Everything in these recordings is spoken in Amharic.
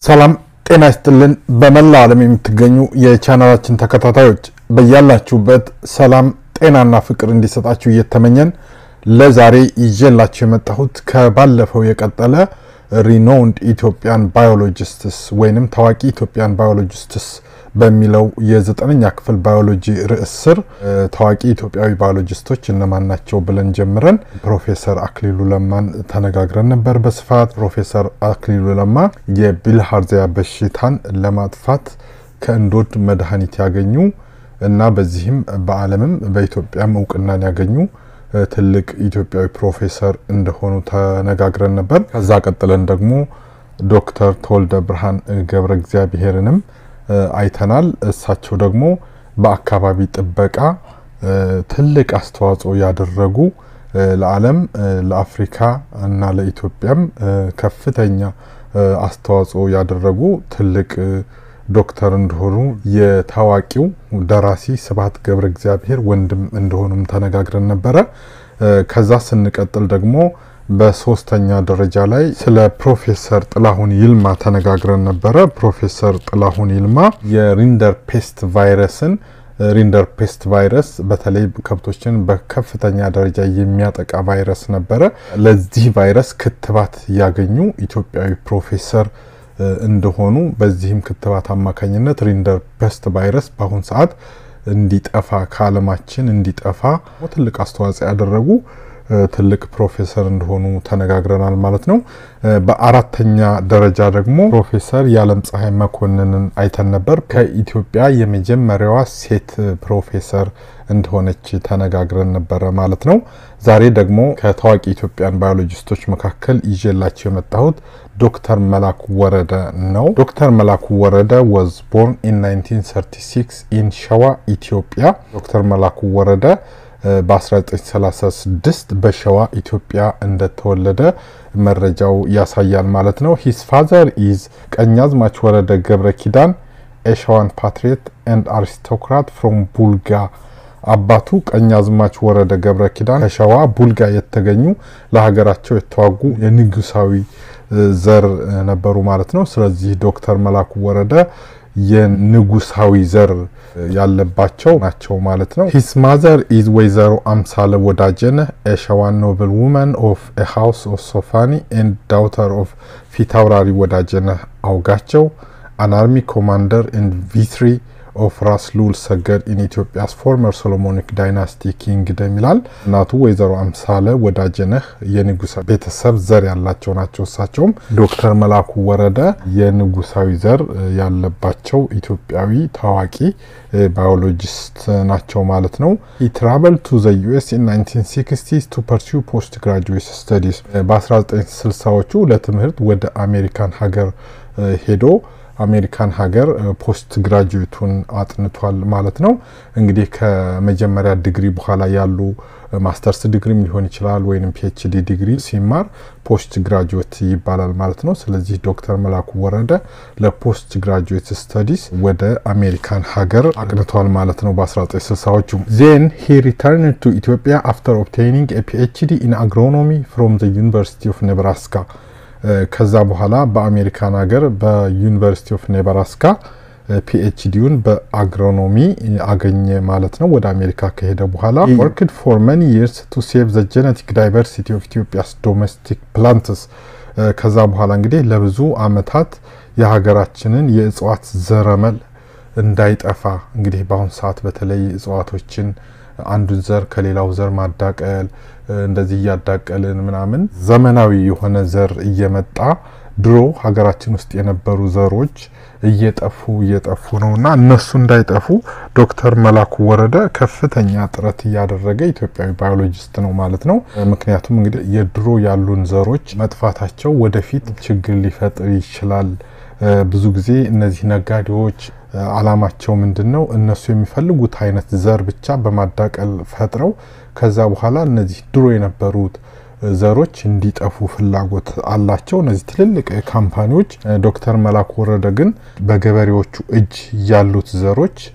ሰላም ጤና ይስጥልን። በመላው ዓለም የምትገኙ የቻናላችን ተከታታዮች በያላችሁበት ሰላም ጤናና ፍቅር እንዲሰጣችሁ እየተመኘን ለዛሬ ይዤላችሁ የመጣሁት ከባለፈው የቀጠለ ሪኖውንድ ኢትዮጵያን ባዮሎጂስትስ ወይንም ታዋቂ ኢትዮጵያን ባዮሎጂስትስ በሚለው የዘጠነኛ ክፍል ባዮሎጂ ርዕስ ስር ታዋቂ ኢትዮጵያዊ ባዮሎጂስቶች እነማን ናቸው ብለን ጀምረን ፕሮፌሰር አክሊሉ ለማን ተነጋግረን ነበር በስፋት። ፕሮፌሰር አክሊሉ ለማ የቢልሃርዚያ በሽታን ለማጥፋት ከእንዶድ መድኃኒት ያገኙ እና በዚህም በዓለምም በኢትዮጵያም እውቅናን ያገኙ ትልቅ ኢትዮጵያዊ ፕሮፌሰር እንደሆኑ ተነጋግረን ነበር። ከዛ ቀጥለን ደግሞ ዶክተር ተወልደ ብርሃን ገብረ እግዚአብሔርንም አይተናል። እሳቸው ደግሞ በአካባቢ ጥበቃ ትልቅ አስተዋጽኦ ያደረጉ ለዓለም ለአፍሪካ እና ለኢትዮጵያም ከፍተኛ አስተዋጽኦ ያደረጉ ትልቅ ዶክተር እንደሆኑ የታዋቂው ደራሲ ስብሐት ገብረ እግዚአብሔር ወንድም እንደሆኑም ተነጋግረን ነበረ። ከዛ ስንቀጥል ደግሞ በሶስተኛ ደረጃ ላይ ስለ ፕሮፌሰር ጥላሁን ይልማ ተነጋግረን ነበረ። ፕሮፌሰር ጥላሁን ይልማ የሪንደር ፔስት ቫይረስን ሪንደር ፔስት ቫይረስ በተለይ ከብቶችን በከፍተኛ ደረጃ የሚያጠቃ ቫይረስ ነበረ። ለዚህ ቫይረስ ክትባት ያገኙ ኢትዮጵያዊ ፕሮፌሰር እንደሆኑ በዚህም ክትባት አማካኝነት ሪንደር ፔስት ቫይረስ በአሁን ሰዓት እንዲጠፋ ከዓለማችን እንዲጠፋ ትልቅ አስተዋጽኦ ያደረጉ ትልቅ ፕሮፌሰር እንደሆኑ ተነጋግረናል ማለት ነው። በአራተኛ ደረጃ ደግሞ ፕሮፌሰር የዓለም ፀሐይ መኮንንን አይተን ነበር። ከኢትዮጵያ የመጀመሪያዋ ሴት ፕሮፌሰር እንደሆነች ተነጋግረን ነበረ ማለት ነው። ዛሬ ደግሞ ከታዋቂ ኢትዮጵያን ባዮሎጂስቶች መካከል ይዤላቸው የመጣሁት ዶክተር መላኩ ወረደ ነው። ዶክተር መላኩ ወረደ ወዝ ቦርን ኢን 1936 ኢን ሸዋ ኢትዮጵያ። ዶክተር መላኩ ወረደ በ1936 በሸዋ ኢትዮጵያ እንደተወለደ መረጃው ያሳያል ማለት ነው። ሂስ ፋዘር ኢዝ ቀኛዝማች ወረደ ገብረ ኪዳን ኤሸዋን ፓትሪየት ኤንድ አሪስቶክራት ፍሮም ቡልጋ። አባቱ ቀኛዝማች ወረደ ገብረ ኪዳን ከሸዋ ቡልጋ የተገኙ ለሀገራቸው የተዋጉ የንጉሳዊ ዘር ነበሩ ማለት ነው። ስለዚህ ዶክተር መላኩ ወረደ የንጉሳዊ ዘር ያለባቸው ናቸው ማለት ነው። ሂስ ማዘር ኢዝ ወይዘሮ አምሳለ ወዳጀነህ ኤሸዋን ኖብል ውመን ኦፍ ኤ ሃውስ ኦፍ ሶፋኒ ኤንድ ዳውተር ኦፍ ፊታውራሪ ወዳጀነህ አውጋቸው አን አርሚ ኮማንደር ኤንድ ቪትሪ ኦፍ ራስ ሉል ሰገድ ኢን ኢትዮጵያስ ፎርመር ሶሎሞኒክ ዳይናስቲ ኪንግደም ይላል። እናቱ ወይዘሮ አምሳለ ወዳጀነህ የንጉሳ ቤተሰብ ዘር ያላቸው ናቸው። እሳቸውም ዶክተር መላኩ ወረደ የንጉሳዊ ዘር ያለባቸው ኢትዮጵያዊ ታዋቂ ባዮሎጂስት ናቸው ማለት ነው። ትራቨል ቱ ዘ ዩኤስ ኢን 1960 ቱ ፐርሲው ፖስት ግራጁዌት ስተዲስ በ1960ዎቹ ለትምህርት ወደ አሜሪካን ሀገር ሄዶ አሜሪካን ሀገር ፖስት ግራጁዌቱን አጥንቷል ማለት ነው። እንግዲህ ከመጀመሪያ ዲግሪ በኋላ ያሉ ማስተርስ ዲግሪም ሊሆን ይችላል ወይም ፒኤችዲ ዲግሪ ሲማር ፖስት ግራጁዌት ይባላል ማለት ነው። ስለዚህ ዶክተር መላኩ ወረደ ለፖስት ግራጁዌት ስተዲስ ወደ አሜሪካን ሀገር አቅንቷል ማለት ነው በ1960ዎቹ። ዜን ሂ ሪተርን ቱ ኢትዮጵያ አፍተር ኦብቴኒንግ ፒኤችዲ ኢን አግሮኖሚ ፍሮም ዘ ዩኒቨርሲቲ ኦፍ ኔብራስካ ከዛ በኋላ በአሜሪካን ሀገር በዩኒቨርሲቲ ኦፍ ኔብራስካ ፒኤችዲውን በአግሮኖሚ አገኘ ማለት ነው። ወደ አሜሪካ ከሄደ በኋላ ወርክድ ፎር መኒ ይርስ ቱ ሴቭ ዘ ጄኔቲክ ዳይቨርሲቲ ኦፍ ኢትዮጵያስ ዶሜስቲክ ፕላንትስ። ከዛ በኋላ እንግዲህ ለብዙ አመታት የሀገራችንን የእጽዋት ዘረመል እንዳይጠፋ እንግዲህ በአሁኑ ሰዓት በተለይ እጽዋቶችን አንዱን ዘር ከሌላው ዘር ማዳቀል እንደዚህ እያዳቀልን ምናምን ዘመናዊ የሆነ ዘር እየመጣ ድሮ ሀገራችን ውስጥ የነበሩ ዘሮች እየጠፉ እየጠፉ ነው እና እነሱ እንዳይጠፉ ዶክተር መላኩ ወረደ ከፍተኛ ጥረት እያደረገ ኢትዮጵያዊ ባዮሎጂስት ነው ማለት ነው። ምክንያቱም እንግዲህ የድሮ ያሉን ዘሮች መጥፋታቸው ወደፊት ችግር ሊፈጥር ይችላል። ብዙ ጊዜ እነዚህ ነጋዴዎች አላማቸው ምንድን ነው? እነሱ የሚፈልጉት አይነት ዘር ብቻ በማዳቀል ፈጥረው ከዛ በኋላ እነዚህ ድሮ የነበሩት ዘሮች እንዲጠፉ ፍላጎት አላቸው እነዚህ ትልልቅ ካምፓኒዎች። ዶክተር መላኩ ወረደ ግን በገበሬዎቹ እጅ ያሉት ዘሮች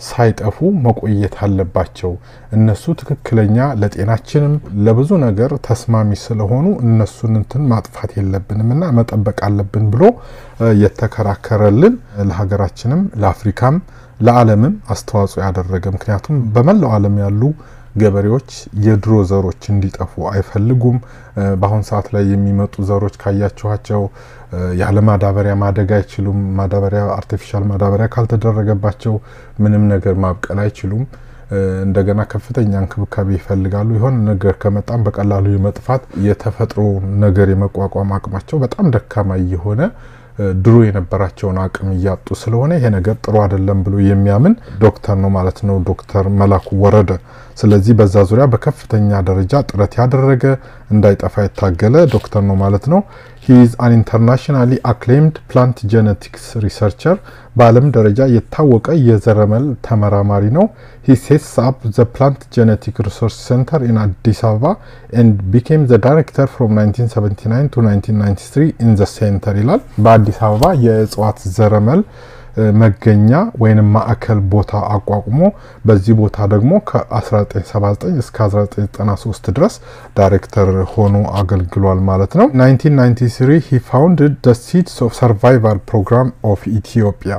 ሳይጠፉ መቆየት አለባቸው። እነሱ ትክክለኛ ለጤናችንም ለብዙ ነገር ተስማሚ ስለሆኑ እነሱን እንትን ማጥፋት የለብንም እና መጠበቅ አለብን ብሎ የተከራከረልን ለሀገራችንም ለአፍሪካም ለዓለምም አስተዋጽኦ ያደረገ ምክንያቱም በመላው ዓለም ያሉ ገበሬዎች የድሮ ዘሮች እንዲጠፉ አይፈልጉም። በአሁን ሰዓት ላይ የሚመጡ ዘሮች ካያችኋቸው ያለ ማዳበሪያ ማደግ አይችሉም። ማዳበሪያ አርቲፊሻል ማዳበሪያ ካልተደረገባቸው ምንም ነገር ማብቀል አይችሉም። እንደገና ከፍተኛ እንክብካቤ ይፈልጋሉ። የሆነ ነገር ከመጣም በቀላሉ የመጥፋት የተፈጥሮ ነገር የመቋቋም አቅማቸው በጣም ደካማ እየሆነ ድሮ የነበራቸውን አቅም እያጡ ስለሆነ ይሄ ነገር ጥሩ አይደለም ብሎ የሚያምን ዶክተር ነው ማለት ነው ዶክተር መላኩ ወረደ። ስለዚህ በዛ ዙሪያ በከፍተኛ ደረጃ ጥረት ያደረገ እንዳይጠፋ የታገለ ዶክተር ነው ማለት ነው። ሂ ኢዝ አን ኢንተርናሽናሊ አክሌምድ ፕላንት ጄኔቲክስ ሪሰርቸር በዓለም ደረጃ የታወቀ የዘረመል ተመራማሪ ነው። ሂ ሴትስ አፕ ዘ ፕላንት ጄኔቲክ ሪሰርች ሴንተር ኢን አዲስ አበባ ኤንድ ቢኬም ዘ ዳይሬክተር ፍሮም 1979 ቱ 1993 ኢን ዘ ሴንተር ይላል። በአዲስ አበባ የእጽዋት ዘረመል መገኛ ወይንም ማዕከል ቦታ አቋቁሞ በዚህ ቦታ ደግሞ ከ1979 እስከ 1993 ድረስ ዳይሬክተር ሆኖ አገልግሏል ማለት ነው። 1993 ሂ ፋውንድድ ደ ሲድስ ኦፍ ሰርቫይቫል ፕሮግራም ኦፍ ኢትዮጵያ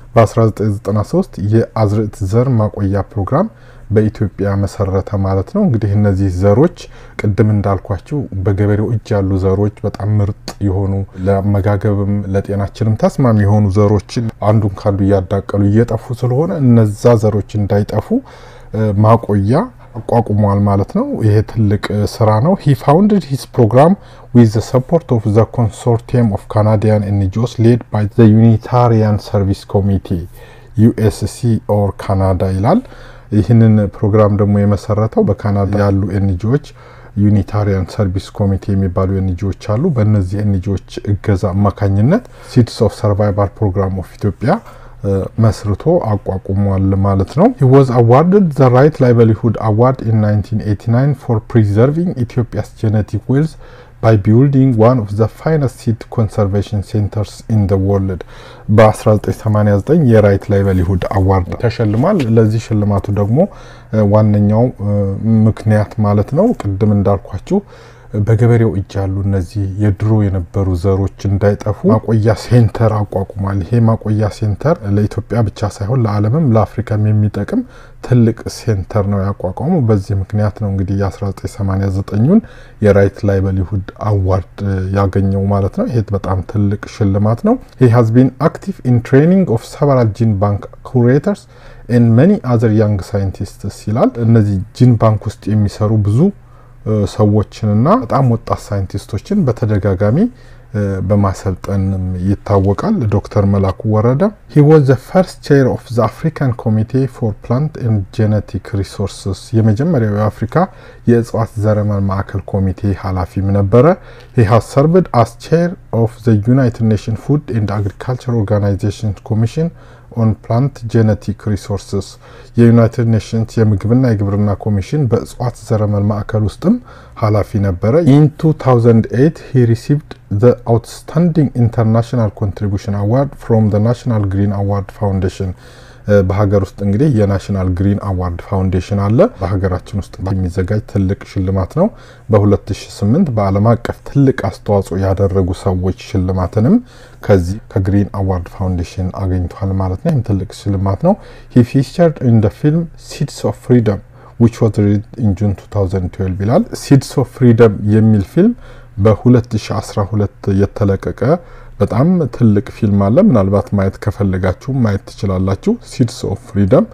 በ1993 የአዝርዕት ዘር ማቆያ ፕሮግራም በኢትዮጵያ መሰረተ ማለት ነው። እንግዲህ እነዚህ ዘሮች ቅድም እንዳልኳቸው በገበሬው እጅ ያሉ ዘሮች በጣም ምርጥ የሆኑ ለአመጋገብም ለጤናችንም ተስማሚ የሆኑ ዘሮችን አንዱን ካንዱ እያዳቀሉ እየጠፉ ስለሆነ እነዛ ዘሮች እንዳይጠፉ ማቆያ አቋቁሟል ማለት ነው። ይሄ ትልቅ ስራ ነው። ሂ ፋውንድድ ሂስ ፕሮግራም ዊዝ ዘ ሰፖርት ኦፍ ዘ ኮንሶርቲየም ኦፍ ካናዲያን ኤንጂኦስ ሌድ ባይ ዘ ዩኒታሪያን ሰርቪስ ኮሚቴ ዩኤስሲ ኦር ካናዳ ይላል። ይህንን ፕሮግራም ደግሞ የመሰረተው በካናዳ ያሉ ኤንጂዎች ዩኒታሪያን ሰርቪስ ኮሚቴ የሚባሉ ኤንጂዎች አሉ። በእነዚህ ኤንጂዎች እገዛ አማካኝነት ሲድስ ኦፍ ሰርቫይቫል ፕሮግራም ኦፍ ኢትዮጵያ መስርቶ አቋቁሟል ማለት ነው። ሂ ዋዝ አዋርድድ ዘ ራይት ላይቨሊሁድ አዋርድ ኢን 1989 ፎር ፕሪዘርቪንግ ኢትዮጵያስ ጄኔቲክ ዌልዝ ባይ ቢልዲንግ ዋን ኦፍ ዘ ፋይነስት ሲድ ኮንሰርቬሽን ሴንተርስ ኢን ዘ ወርልድ በ1989 የራይት ላይቨሊሁድ አዋርድ ተሸልሟል። ለዚህ ሽልማቱ ደግሞ ዋነኛው ምክንያት ማለት ነው ቅድም እንዳልኳችሁ በገበሬው እጅ ያሉ እነዚህ የድሮ የነበሩ ዘሮች እንዳይጠፉ ማቆያ ሴንተር አቋቁሟል። ይሄ ማቆያ ሴንተር ለኢትዮጵያ ብቻ ሳይሆን ለዓለምም ለአፍሪካም የሚጠቅም ትልቅ ሴንተር ነው ያቋቋሙ። በዚህ ምክንያት ነው እንግዲህ የ1989ን የራይት ላይቨሊሁድ አዋርድ ያገኘው ማለት ነው። ይሄ በጣም ትልቅ ሽልማት ነው። ሂ ሃዝ ቢን አክቲቭ ኢን ትሬኒንግ ኦፍ ሰቨራል ጂን ባንክ ኩሬተርስ ኤን መኒ አዘር ያንግ ሳይንቲስትስ ይላል። እነዚህ ጂን ባንክ ውስጥ የሚሰሩ ብዙ ሰዎችንና በጣም ወጣት ሳይንቲስቶችን በተደጋጋሚ በማሰልጠን ይታወቃል። ዶክተር መላኩ ወረደ ሂ ዋዝ ዘ ፈርስት ቼር ኦፍ ዘ አፍሪካን ኮሚቴ ፎር ፕላንት ኤንድ ጄኔቲክ ሪሶርስስ የመጀመሪያው የአፍሪካ የእጽዋት ዘረመል ማዕከል ኮሚቴ ኃላፊም ነበረ። ሂ ሃዝ ሰርቭድ አስ ቼር ኦፍ ዘ ዩናይትድ ኔሽን ፉድ ኤንድ አግሪካልቸር ኦርጋናይዜሽን ኮሚሽን ኦን ፕላንት ጄኔቲክ ሪሶርስስ የዩናይትድ ኔሽንስ የምግብና የግብርና ኮሚሽን በእጽዋት ዘረመል ማዕከል ውስጥም ኃላፊ ነበረ። ኢን 2008 ሂ ሪሲቭድ ዘ አውትስታንዲንግ ኢንተርናሽናል ኮንትሪቢሽን አዋርድ ፍሮም ዘ ናሽናል ግሪን አዋርድ ፋውንዴሽን በሀገር ውስጥ እንግዲህ የናሽናል ግሪን አዋርድ ፋውንዴሽን አለ። በሀገራችን ውስጥ የሚዘጋጅ ትልቅ ሽልማት ነው። በ2008 በዓለም አቀፍ ትልቅ አስተዋጽኦ ያደረጉ ሰዎች ሽልማትንም ከዚህ ከግሪን አዋርድ ፋውንዴሽን አገኝቷል ማለት ነው። ይህም ትልቅ ሽልማት ነው። ሂ ፊቸርድ ኢን ደ ፊልም ሲድስ ኦፍ ፍሪደም ዊች ዋዝ ሪሊዝድ ኢን ጁን 2012 ይላል። ሲድስ ኦፍ ፍሪደም የሚል ፊልም በ2012 የተለቀቀ በጣም ትልቅ ፊልም አለ። ምናልባት ማየት ከፈለጋችሁ ማየት ትችላላችሁ። ሲድስ ኦፍ ፍሪደም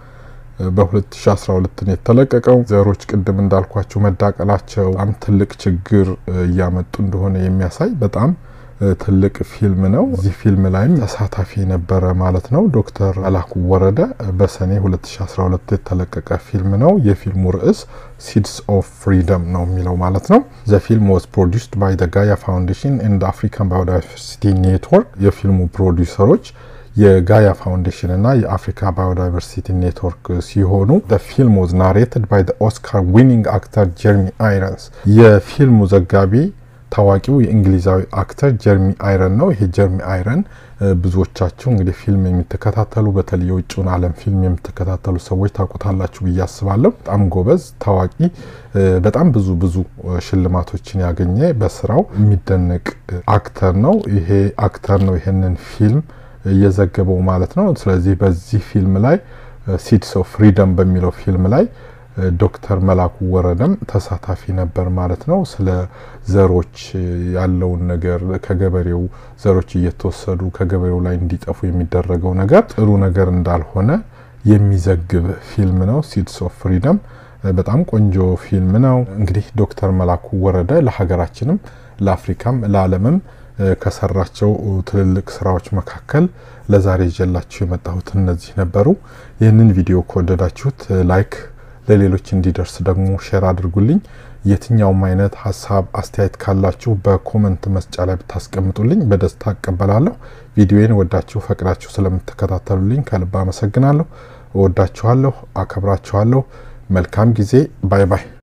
በ2012 ነው የተለቀቀው። ዘሮች ቅድም እንዳልኳችሁ መዳቀላቸው በጣም ትልቅ ችግር እያመጡ እንደሆነ የሚያሳይ በጣም ትልቅ ፊልም ነው። እዚህ ፊልም ላይም ተሳታፊ ነበረ ማለት ነው። ዶክተር መላኩ ወረደ በሰኔ 2012 የተለቀቀ ፊልም ነው። የፊልሙ ርዕስ ሲድስ ኦፍ ፍሪደም ነው የሚለው ማለት ነው። ዘ ፊልም ዋዝ ፕሮዲውስድ ባይ ዘ ጋያ ፋውንዴሽን ኤንድ አፍሪካን ባዮዳይቨርሲቲ ኔትወርክ የፊልሙ ፕሮዲውሰሮች የጋያ ፋውንዴሽን እና የአፍሪካ ባዮዳይቨርሲቲ ኔትወርክ ሲሆኑ ፊልም ዋዝ ናሬትድ ባይ ኦስካር ዊኒንግ አክተር ጀርሚ አይረንስ የፊልሙ ዘጋቢ ታዋቂው የእንግሊዛዊ አክተር ጀርሚ አይረን ነው። ይሄ ጀርሚ አይረን ብዙዎቻችሁ እንግዲህ ፊልም የምትከታተሉ በተለይ የውጭውን ዓለም ፊልም የምትከታተሉ ሰዎች ታውቁታላችሁ ብዬ አስባለሁ። በጣም ጎበዝ፣ ታዋቂ፣ በጣም ብዙ ብዙ ሽልማቶችን ያገኘ በስራው የሚደነቅ አክተር ነው። ይሄ አክተር ነው ይሄንን ፊልም እየዘገበው ማለት ነው። ስለዚህ በዚህ ፊልም ላይ ሲድስ ኦፍ ፍሪደም በሚለው ፊልም ላይ ዶክተር መላኩ ወረደም ተሳታፊ ነበር ማለት ነው። ስለ ዘሮች ያለውን ነገር ከገበሬው ዘሮች እየተወሰዱ ከገበሬው ላይ እንዲጠፉ የሚደረገው ነገር ጥሩ ነገር እንዳልሆነ የሚዘግብ ፊልም ነው። ሲድስ ኦፍ ፍሪደም በጣም ቆንጆ ፊልም ነው። እንግዲህ ዶክተር መላኩ ወረደ ለሀገራችንም ለአፍሪካም ለዓለምም ከሰራቸው ትልልቅ ስራዎች መካከል ለዛሬ ይዤላችሁ የመጣሁት እነዚህ ነበሩ። ይህንን ቪዲዮ ከወደዳችሁት ላይክ ለሌሎች እንዲደርስ ደግሞ ሼር አድርጉልኝ። የትኛውም አይነት ሀሳብ አስተያየት ካላችሁ በኮመንት መስጫ ላይ ብታስቀምጡልኝ በደስታ እቀበላለሁ። ቪዲዮዬን ወዳችሁ ፈቅዳችሁ ስለምትከታተሉልኝ ከልብ አመሰግናለሁ። እወዳችኋለሁ፣ አከብራችኋለሁ። መልካም ጊዜ። ባይ ባይ።